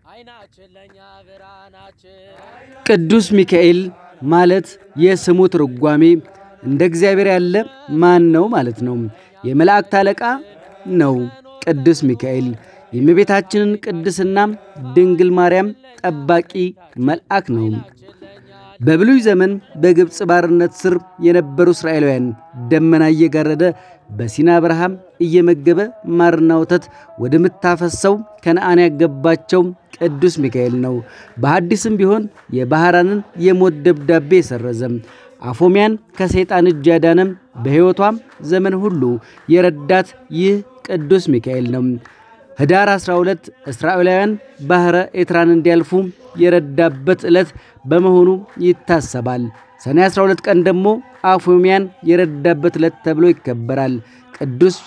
ቅዱስ ሚካኤል ማለት የስሙ ትርጓሜ እንደ እግዚአብሔር ያለ ማን ነው ማለት ነው። የመላእክት አለቃ ነው። ቅዱስ ሚካኤል የእመቤታችንን ቅድስና ድንግል ማርያም ጠባቂ መልአክ ነው። በብሉይ ዘመን በግብፅ ባርነት ስር የነበሩ እስራኤላውያን ደመና እየጋረደ በሲና በረሃም እየመገበ ማርና ወተት ወደምታፈሰው ከነአን ያገባቸው ቅዱስ ሚካኤል ነው። በሐዲስም ቢሆን የባሕራንን የሞት ደብዳቤ የሰረዘም አፎሚያን ከሰይጣን እጅ ያዳነም በሕይወቷም ዘመን ሁሉ የረዳት ይህ ቅዱስ ሚካኤል ነው። ኅዳር 12 እስራኤላውያን ባሕረ ኤርትራን እንዲያልፉ የረዳበት ዕለት በመሆኑ ይታሰባል። ሰኔ 12 ቀን ደግሞ አፎሚያን የረዳበት ዕለት ተብሎ ይከበራል። ቅዱስ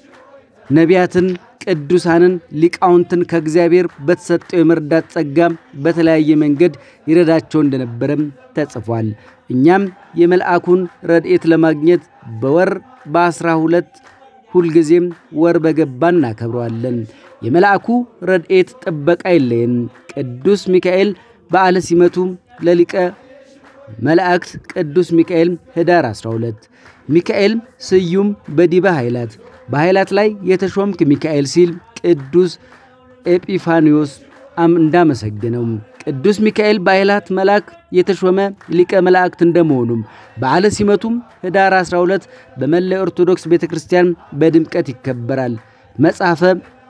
ነቢያትን፣ ቅዱሳንን፣ ሊቃውንትን ከእግዚአብሔር በተሰጠው የመርዳት ጸጋ በተለያየ መንገድ ይረዳቸው እንደነበረም ተጽፏል። እኛም የመልአኩን ረድኤት ለማግኘት በወር በአስራ ሁለት ሁልጊዜም ወር በገባ እናከብረዋለን። የመልአኩ ረድኤት ጥበቃ የለየን። ቅዱስ ሚካኤል በዓለ ሲመቱ ለሊቀ መላእክት ቅዱስ ሚካኤል ኅዳር 12 ሚካኤል ስዩም በዲበ ኃይላት በኃይላት ላይ የተሾምክ ሚካኤል ሲል ቅዱስ ኤጲፋኒዮስ እንዳመሰግነው ቅዱስ ሚካኤል በኃይላት መልአክ የተሾመ ሊቀ መላእክት እንደመሆኑም በዓለ ሲመቱም ኅዳር 12 በመላ ኦርቶዶክስ ቤተ ክርስቲያን በድምቀት ይከበራል። መጽሐፈ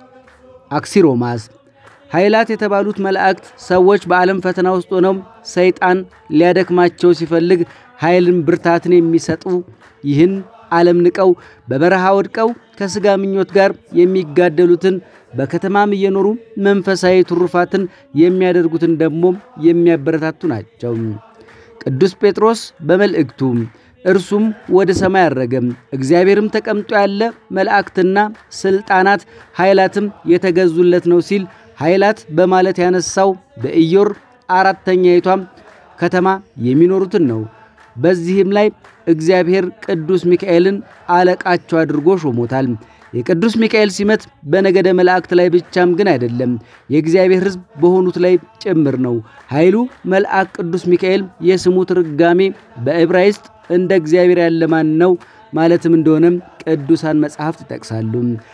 አክሲሮማስ ኃይላት የተባሉት መላእክት ሰዎች በዓለም ፈተና ውስጥ ሆነው ሰይጣን ሊያደክማቸው ሲፈልግ ኃይልን ብርታትን የሚሰጡ ይህን ዓለም ንቀው በበረሃ ወድቀው ከሥጋ ምኞት ጋር የሚጋደሉትን በከተማም እየኖሩ መንፈሳዊ ትሩፋትን የሚያደርጉትን ደግሞ የሚያበረታቱ ናቸው። ቅዱስ ጴጥሮስ በመልእክቱ እርሱም ወደ ሰማይ አረገም፣ እግዚአብሔርም ተቀምጦ ያለ መላእክትና ሥልጣናት ኃይላትም የተገዙለት ነው ሲል ኃይላት በማለት ያነሳው በኢዮር አራተኛይቷም ከተማ የሚኖሩትን ነው። በዚህም ላይ እግዚአብሔር ቅዱስ ሚካኤልን አለቃቸው አድርጎ ሾሞታል። የቅዱስ ሚካኤል ሲመት በነገደ መላእክት ላይ ብቻም ግን አይደለም፣ የእግዚአብሔር ሕዝብ በሆኑት ላይ ጭምር ነው። ኃይሉ መልአክ ቅዱስ ሚካኤል የስሙ ትርጋሜ በዕብራይስጥ እንደ እግዚአብሔር ያለ ማን ነው ማለትም እንደሆነም ቅዱሳን መጽሐፍት ይጠቅሳሉ።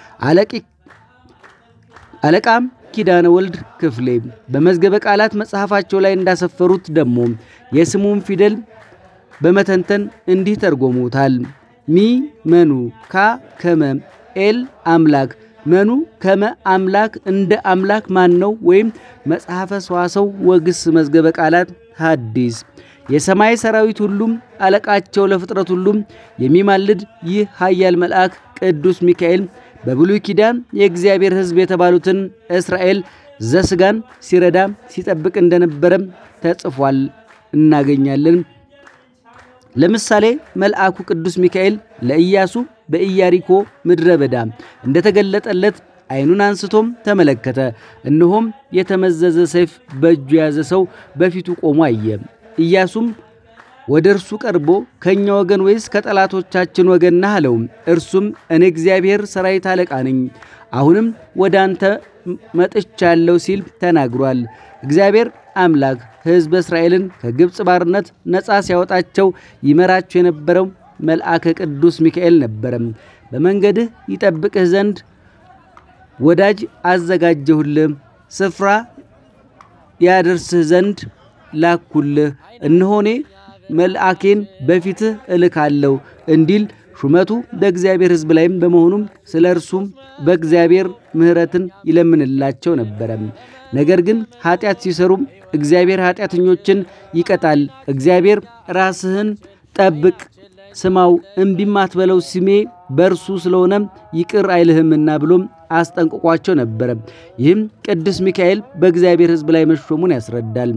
አለቃም ኪዳነ ወልድ ክፍሌ በመዝገበ ቃላት መጽሐፋቸው ላይ እንዳሰፈሩት ደግሞ የስሙን ፊደል በመተንተን እንዲህ ተርጎሙታል። ሚ መኑ ካ ከመ ኤል አምላክ መኑ ከመ አምላክ እንደ አምላክ ማን ነው? ወይም መጽሐፈ ሰዋሰው ወግስ መዝገበ ቃላት ሐዲስ የሰማይ ሰራዊት ሁሉም አለቃቸው ለፍጥረት ሁሉም የሚማልድ ይህ ኃያል መልአክ ቅዱስ ሚካኤል በብሉይ ኪዳን የእግዚአብሔር ሕዝብ የተባሉትን እስራኤል ዘስጋን ሲረዳ ሲጠብቅ እንደነበረም ተጽፏል እናገኛለን። ለምሳሌ መልአኩ ቅዱስ ሚካኤል ለኢያሱ በኢያሪኮ ምድረ በዳ እንደተገለጠለት ዓይኑን አንስቶም ተመለከተ። እነሆም የተመዘዘ ሰይፍ በእጁ የያዘ ሰው በፊቱ ቆሞ አየ። ኢያሱም ወደ እርሱ ቀርቦ ከእኛ ወገን ወይስ ከጠላቶቻችን ወገን ነህ አለው። እርሱም እኔ እግዚአብሔር ሠራዊት አለቃ ነኝ፣ አሁንም ወደ አንተ መጥቻለሁ ሲል ተናግሯል። እግዚአብሔር አምላክ ሕዝበ እስራኤልን ከግብፅ ባርነት ነፃ ሲያወጣቸው ይመራቸው የነበረው መልአከ ቅዱስ ሚካኤል ነበረ። በመንገድህ ይጠብቅህ ዘንድ ወዳጅ አዘጋጀሁልህ፣ ስፍራ ያደርስህ ዘንድ ላኩልህ። እነሆኔ መልአኬን በፊትህ እልካለሁ እንዲል ሹመቱ በእግዚአብሔር ሕዝብ ላይም በመሆኑም ስለ እርሱም በእግዚአብሔር ምሕረትን ይለምንላቸው ነበረ። ነገር ግን ኃጢአት ሲሰሩም እግዚአብሔር ኃጢአተኞችን ይቀጣል። እግዚአብሔር ራስህን ጠብቅ፣ ስማው፣ እምቢም አትበለው፣ ስሜ በእርሱ ስለሆነ ይቅር አይልህምና ብሎም አስጠንቅቋቸው ነበረ። ይህም ቅዱስ ሚካኤል በእግዚአብሔር ሕዝብ ላይ መሾሙን ያስረዳል።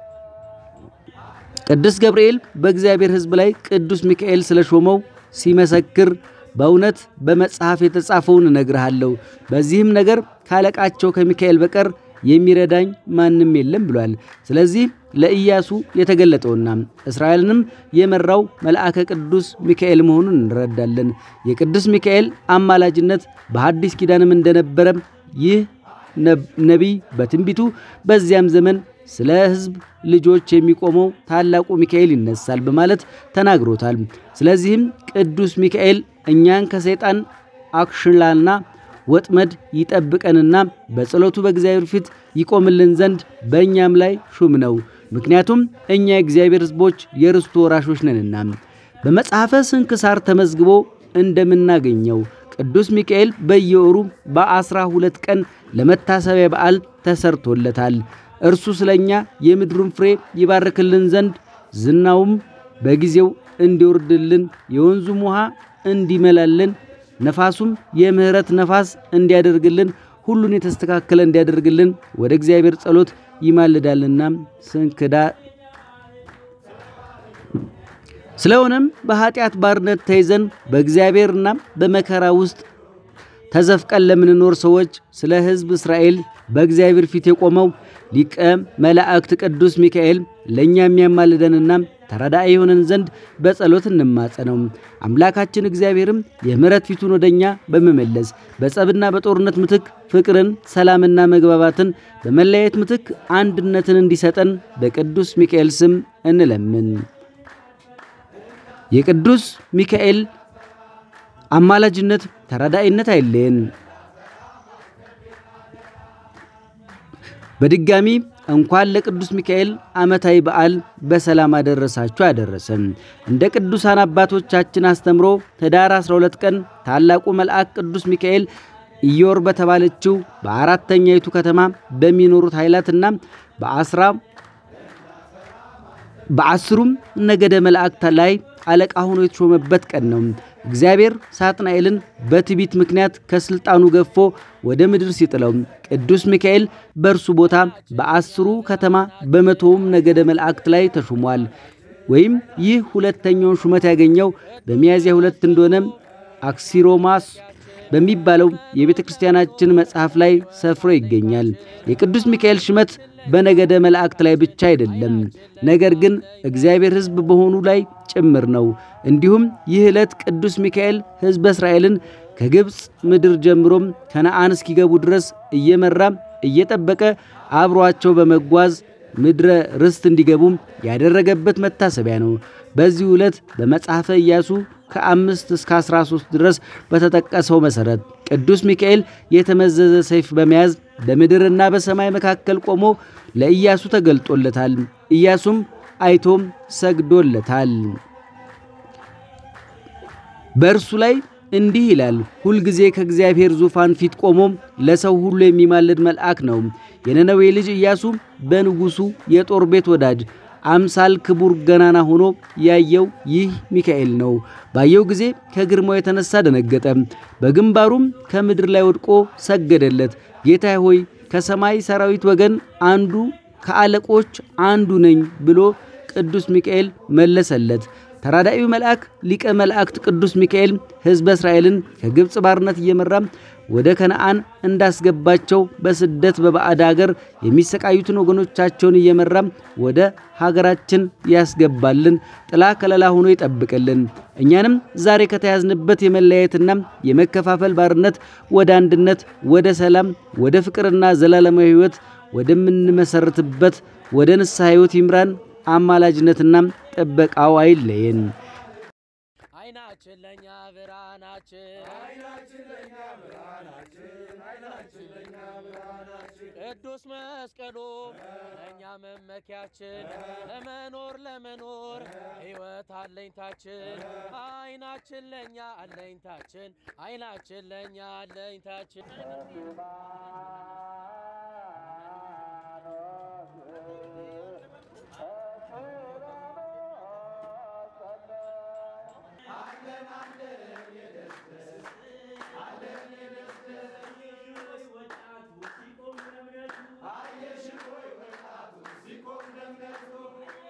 ቅዱስ ገብርኤል በእግዚአብሔር ሕዝብ ላይ ቅዱስ ሚካኤል ስለሾመው ሲመሰክር በእውነት በመጽሐፍ የተጻፈውን እነግርሃለሁ፣ በዚህም ነገር ካለቃቸው ከሚካኤል በቀር የሚረዳኝ ማንም የለም ብሏል። ስለዚህ ለኢያሱ የተገለጠውና እስራኤልንም የመራው መልአከ ቅዱስ ሚካኤል መሆኑን እንረዳለን። የቅዱስ ሚካኤል አማላጅነት በሐዲስ ኪዳንም እንደነበረ ይህ ነቢይ በትንቢቱ በዚያም ዘመን ስለ ሕዝብ ልጆች የሚቆመው ታላቁ ሚካኤል ይነሳል በማለት ተናግሮታል። ስለዚህም ቅዱስ ሚካኤል እኛን ከሰይጣን አክሽላና ወጥመድ ይጠብቀንና በጸሎቱ በእግዚአብሔር ፊት ይቆምልን ዘንድ በእኛም ላይ ሹም ነው። ምክንያቱም እኛ የእግዚአብሔር ሕዝቦች የርስቱ ወራሾች ነንና። በመጽሐፈ ስንክሳር ተመዝግቦ እንደምናገኘው ቅዱስ ሚካኤል በየወሩ በአስራ ሁለት ቀን ለመታሰቢያ በዓል ተሰርቶለታል። እርሱ ስለ እኛ የምድሩን ፍሬ ይባርክልን ዘንድ ዝናውም በጊዜው እንዲወርድልን የወንዙም ውሃ እንዲመላልን ነፋሱም የምሕረት ነፋስ እንዲያደርግልን ሁሉን የተስተካከለ እንዲያደርግልን ወደ እግዚአብሔር ጸሎት ይማልዳልና ስንክዳ ስለሆነም በኀጢአት ባርነት ተይዘን በእግዚአብሔርና በመከራ ውስጥ ተዘፍቀን ለምንኖር ሰዎች ስለ ሕዝብ እስራኤል በእግዚአብሔር ፊት የቆመው ሊቀ መላእክት ቅዱስ ሚካኤል ለእኛ የሚያማልደንና ተራዳኢ የሆነን ዘንድ በጸሎት እንማጸነው። አምላካችን እግዚአብሔርም የምሕረት ፊቱን ወደ እኛ በመመለስ በጸብና በጦርነት ምትክ ፍቅርን፣ ሰላምና መግባባትን፣ በመለያየት ምትክ አንድነትን እንዲሰጠን በቅዱስ ሚካኤል ስም እንለምን። የቅዱስ ሚካኤል አማላጅነት ተራዳኢነት አይለየን። በድጋሚ እንኳን ለቅዱስ ሚካኤል ዓመታዊ በዓል በሰላም አደረሳችሁ አደረሰን። እንደ ቅዱሳን አባቶቻችን አስተምሮ ኅዳር 12 ቀን ታላቁ መልአክ ቅዱስ ሚካኤል ኢዮር በተባለችው በአራተኛይቱ ከተማ በሚኖሩት ኃይላትና በአስራ በአስሩም ነገደ መላእክት ላይ አለቃ ሆኖ የተሾመበት ቀን ነው። እግዚአብሔር ሳጥናኤልን በትዕቢት ምክንያት ከስልጣኑ ገፎ ወደ ምድር ሲጥለው ቅዱስ ሚካኤል በእርሱ ቦታ በአስሩ ከተማ በመቶውም ነገደ መላእክት ላይ ተሹሟል። ወይም ይህ ሁለተኛውን ሹመት ያገኘው በሚያዝያ ሁለት እንደሆነ አክሲሮማስ በሚባለው የቤተ ክርስቲያናችን መጽሐፍ ላይ ሰፍሮ ይገኛል። የቅዱስ ሚካኤል ሹመት በነገደ መላእክት ላይ ብቻ አይደለም፣ ነገር ግን እግዚአብሔር ሕዝብ በሆኑ ላይ ጭምር ነው። እንዲሁም ይህ ዕለት ቅዱስ ሚካኤል ሕዝበ እስራኤልን ከግብፅ ምድር ጀምሮም ከነአን እስኪገቡ ድረስ እየመራ እየጠበቀ አብሯቸው በመጓዝ ምድረ ርስት እንዲገቡም ያደረገበት መታሰቢያ ነው። በዚህ ዕለት በመጽሐፈ ኢያሱ ከአምስት እስከ 13 ድረስ በተጠቀሰው መሠረት ቅዱስ ሚካኤል የተመዘዘ ሰይፍ በመያዝ በምድርና በሰማይ መካከል ቆሞ ለኢያሱ ተገልጦለታል። ኢያሱም አይቶም ሰግዶለታል። በእርሱ ላይ እንዲህ ይላል፣ ሁልጊዜ ከእግዚአብሔር ዙፋን ፊት ቆሞ ለሰው ሁሉ የሚማልድ መልአክ ነው። የነነዌ ልጅ ኢያሱ በንጉሡ የጦር ቤት ወዳጅ አምሳል ክቡር ገናና ሆኖ ያየው ይህ ሚካኤል ነው። ባየው ጊዜ ከግርማው የተነሳ ደነገጠ፣ በግንባሩም ከምድር ላይ ወድቆ ሰገደለት። ጌታ ሆይ ከሰማይ ሰራዊት ወገን አንዱ ከአለቆች አንዱ ነኝ ብሎ ቅዱስ ሚካኤል መለሰለት። ተራዳኢው መልአክ ሊቀ መላእክት ቅዱስ ሚካኤል ሕዝበ እስራኤልን ከግብፅ ባርነት እየመራ ወደ ከነአን እንዳስገባቸው በስደት በባዕድ አገር የሚሰቃዩትን ወገኖቻቸውን እየመራ ወደ ሀገራችን ያስገባልን፣ ጥላ ከለላ ሆኖ ይጠብቅልን። እኛንም ዛሬ ከተያዝንበት የመለያየትና የመከፋፈል ባርነት ወደ አንድነት፣ ወደ ሰላም፣ ወደ ፍቅርና ዘላለማዊ ሕይወት ወደምንመሰርትበት ወደ ንስሐ ሕይወት ይምራን። አማላጅነትና ጥበቃው አይለየን። አይናችን ለኛ ብርሃናችን ቅዱስ መስቀሉ ለእኛ መመኪያችን ለመኖር ለመኖር ሕይወት አለኝታችን አይናችን ለእኛ አለኝታችን አይናችን ለእኛ አለኝታችን አለን